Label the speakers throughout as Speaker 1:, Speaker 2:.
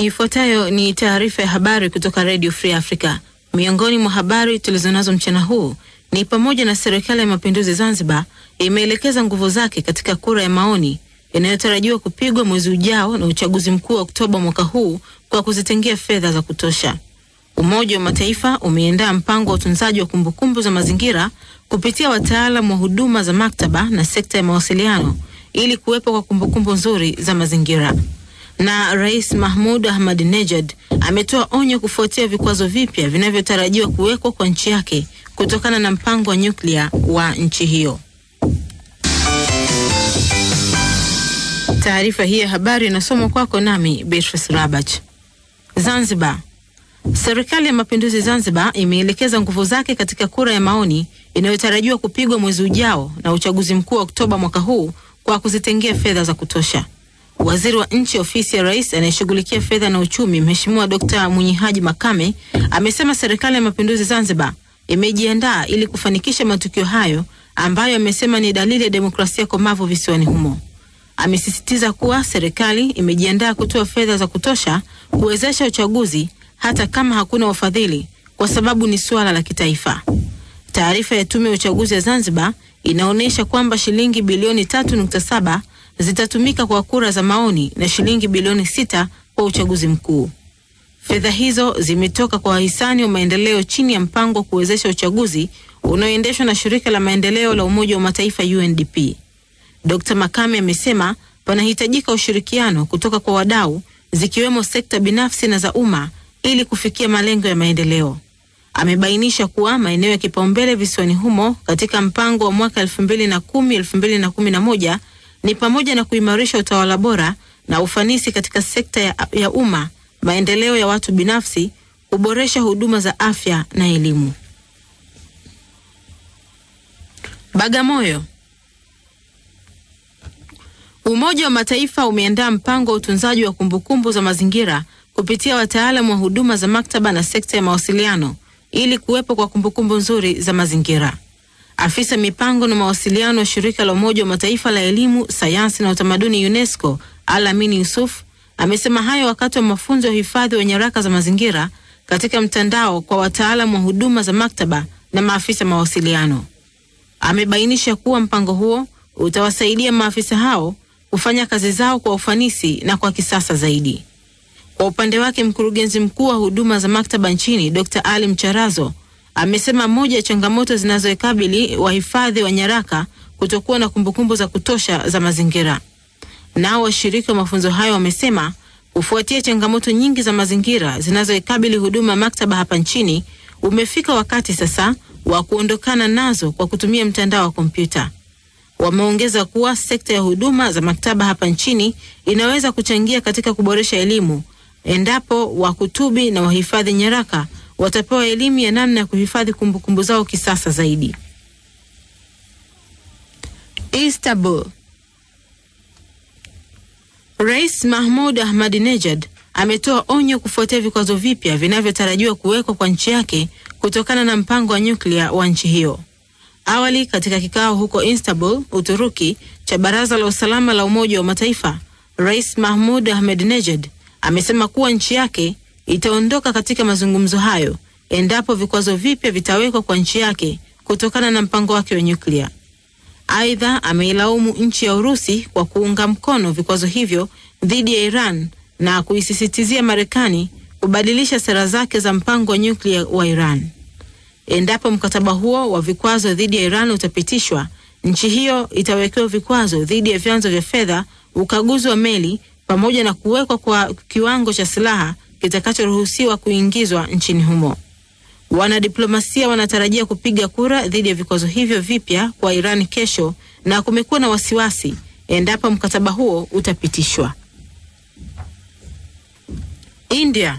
Speaker 1: Ifuatayo ni taarifa ya habari kutoka Radio Free Africa. Miongoni mwa habari tulizonazo mchana huu ni pamoja na serikali ya mapinduzi Zanzibar imeelekeza nguvu zake katika kura ya maoni inayotarajiwa kupigwa mwezi ujao na uchaguzi mkuu wa Oktoba mwaka huu kwa kuzitengia fedha za kutosha. Umoja wa Mataifa umeandaa mpango wa utunzaji wa kumbukumbu za mazingira kupitia wataalam wa huduma za maktaba na sekta ya mawasiliano ili kuwepo kwa kumbukumbu nzuri za mazingira. Na Rais Mahmud Ahmadinejad ametoa onyo kufuatia vikwazo vipya vinavyotarajiwa kuwekwa kwa nchi yake kutokana na mpango wa nyuklia wa nchi hiyo. Taarifa hii ya habari inasomwa kwako nami Beatrice Rabach. Zanzibar. Serikali ya Mapinduzi Zanzibar imeelekeza nguvu zake katika kura ya maoni inayotarajiwa kupigwa mwezi ujao na uchaguzi mkuu wa Oktoba mwaka huu kwa kuzitengea fedha za kutosha. Waziri wa Nchi, Ofisi ya Rais anayeshughulikia fedha na uchumi, Mheshimiwa Dkt. Mwinyi Haji Makame amesema serikali ya Mapinduzi Zanzibar imejiandaa ili kufanikisha matukio hayo ambayo amesema ni dalili ya demokrasia komavu visiwani humo. Amesisitiza kuwa serikali imejiandaa kutoa fedha za kutosha kuwezesha uchaguzi hata kama hakuna wafadhili kwa sababu ni suala la kitaifa. Taarifa ya Tume ya Uchaguzi ya Zanzibar inaonyesha kwamba shilingi bilioni 3.7 zitatumika kwa kura za maoni na shilingi bilioni sita kwa uchaguzi mkuu. Fedha hizo zimetoka kwa wahisani wa maendeleo chini ya mpango wa kuwezesha uchaguzi unaoendeshwa na shirika la maendeleo la Umoja wa Mataifa UNDP. Dr. Makame amesema panahitajika ushirikiano kutoka kwa wadau zikiwemo sekta binafsi na za umma ili kufikia malengo ya maendeleo. Amebainisha kuwa maeneo ya kipaumbele visiwani humo katika mpango wa mwaka 2010 2011 ni pamoja na kuimarisha utawala bora na ufanisi katika sekta ya, ya umma, maendeleo ya watu binafsi, kuboresha huduma za afya na elimu. Bagamoyo. Umoja wa Mataifa umeandaa mpango wa utunzaji wa kumbukumbu za mazingira kupitia wataalamu wa huduma za maktaba na sekta ya mawasiliano ili kuwepo kwa kumbukumbu nzuri za mazingira. Afisa mipango na mawasiliano wa shirika la Umoja wa Mataifa la elimu, sayansi na utamaduni UNESCO, Alamin Yusuf amesema hayo wakati wa mafunzo ya uhifadhi wa nyaraka za mazingira katika mtandao kwa wataalamu wa huduma za maktaba na maafisa mawasiliano. Amebainisha kuwa mpango huo utawasaidia maafisa hao kufanya kazi zao kwa ufanisi na kwa kisasa zaidi. Kwa upande wake, mkurugenzi mkuu wa huduma za maktaba nchini Dr. Ali Mcharazo amesema moja ya changamoto zinazoikabili wahifadhi wa nyaraka kutokuwa na kumbukumbu za kutosha za mazingira. Nao washiriki wa mafunzo hayo wamesema kufuatia changamoto nyingi za mazingira zinazoikabili huduma ya maktaba hapa nchini, umefika wakati sasa wa kuondokana nazo kwa kutumia mtandao wa kompyuta. Wameongeza kuwa sekta ya huduma za maktaba hapa nchini inaweza kuchangia katika kuboresha elimu endapo wakutubi na wahifadhi nyaraka watapewa elimu ya namna ya kuhifadhi kumbukumbu zao kisasa zaidi. Istanbul. Rais Mahmud Ahmadinejad ametoa onyo kufuatia vikwazo vipya vinavyotarajiwa kuwekwa kwa nchi yake kutokana na mpango wa nyuklia wa nchi hiyo. Awali katika kikao huko Istanbul, Uturuki, cha Baraza la Usalama la Umoja wa Mataifa, Rais Mahmud Ahmadinejad amesema kuwa nchi yake itaondoka katika mazungumzo hayo endapo vikwazo vipya vitawekwa kwa nchi yake kutokana na mpango wake wa nyuklia. Aidha, ameilaumu nchi ya Urusi kwa kuunga mkono vikwazo hivyo dhidi ya Iran na kuisisitizia Marekani kubadilisha sera zake za mpango wa nyuklia wa Iran. Endapo mkataba huo wa vikwazo dhidi ya Iran utapitishwa, nchi hiyo itawekewa vikwazo dhidi ya vyanzo vya fedha, ukaguzi wa meli pamoja na kuwekwa kwa kiwango cha silaha kitakachoruhusiwa kuingizwa nchini humo. Wanadiplomasia wanatarajia kupiga kura dhidi ya vikwazo hivyo vipya kwa Iran kesho, na kumekuwa na wasiwasi endapo mkataba huo utapitishwa. India.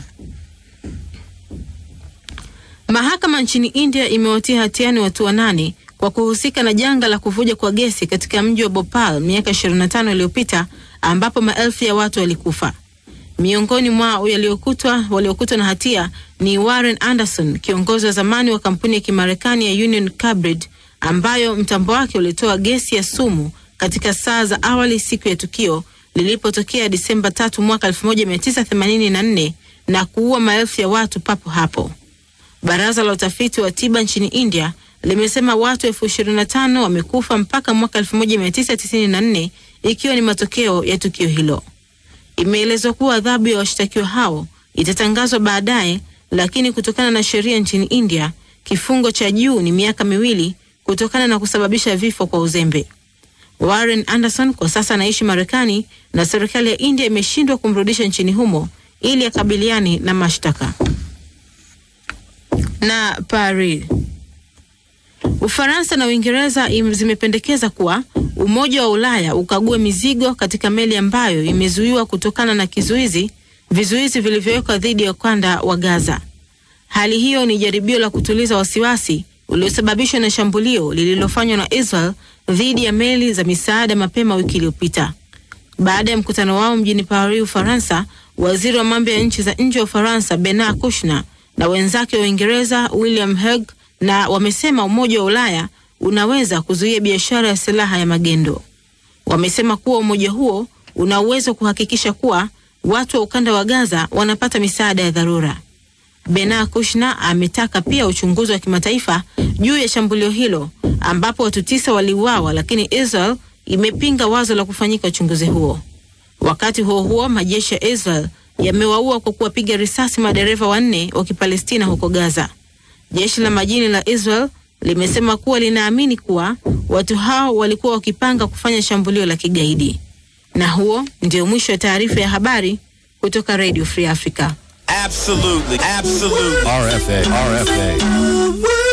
Speaker 1: Mahakama nchini India imewatia hatiani watu wanane kwa kuhusika na janga la kuvuja kwa gesi katika mji wa Bhopal miaka 25 iliyopita ambapo maelfu ya watu walikufa. Miongoni mwa waliokutwa waliokutwa na hatia ni Warren Anderson, kiongozi wa zamani wa kampuni ya Kimarekani ya Union Carbide ambayo mtambo wake ulitoa gesi ya sumu katika saa za awali siku ya tukio lilipotokea Disemba tatu mwaka 1984 na kuua maelfu ya watu papo hapo. Baraza la utafiti wa tiba nchini India limesema watu elfu ishirini na tano wamekufa mpaka mwaka 1994 ikiwa ni matokeo ya tukio hilo. Imeelezwa kuwa adhabu ya washtakiwa hao itatangazwa baadaye, lakini kutokana na sheria nchini India, kifungo cha juu ni miaka miwili kutokana na kusababisha vifo kwa uzembe. Warren Anderson kwa sasa anaishi Marekani na serikali ya India imeshindwa kumrudisha nchini humo ili akabiliane na mashtaka. Na Paris, Ufaransa na Uingereza zimependekeza kuwa Umoja wa Ulaya ukague mizigo katika meli ambayo imezuiwa kutokana na kizuizi vizuizi vilivyowekwa dhidi ya ukanda wa Gaza. Hali hiyo ni jaribio la kutuliza wasiwasi uliosababishwa na shambulio lililofanywa na Israel dhidi ya meli za misaada mapema wiki iliyopita. Baada ya mkutano wao mjini Paris, Ufaransa, waziri wa mambo ya nchi za nje wa Ufaransa Bernard Kouchner na wenzake wa Uingereza William Hague na wamesema Umoja wa Ulaya unaweza kuzuia biashara ya silaha ya magendo. Wamesema kuwa umoja huo una uwezo wa kuhakikisha kuwa watu wa ukanda wa Gaza wanapata misaada ya dharura. Bernard Kouchner ametaka pia uchunguzi wa kimataifa juu ya shambulio hilo ambapo watu tisa waliuawa, lakini Israel imepinga wazo la kufanyika uchunguzi huo. Wakati huo huo, majeshi ya Israel yamewaua kwa kuwapiga risasi madereva wanne wa Kipalestina huko Gaza. Jeshi la majini la Israel limesema kuwa linaamini kuwa watu hao walikuwa wakipanga kufanya shambulio la kigaidi. Na huo ndio mwisho wa taarifa ya habari kutoka Radio Free Africa.
Speaker 2: Absolutely, absolutely.
Speaker 3: RFA, RFA.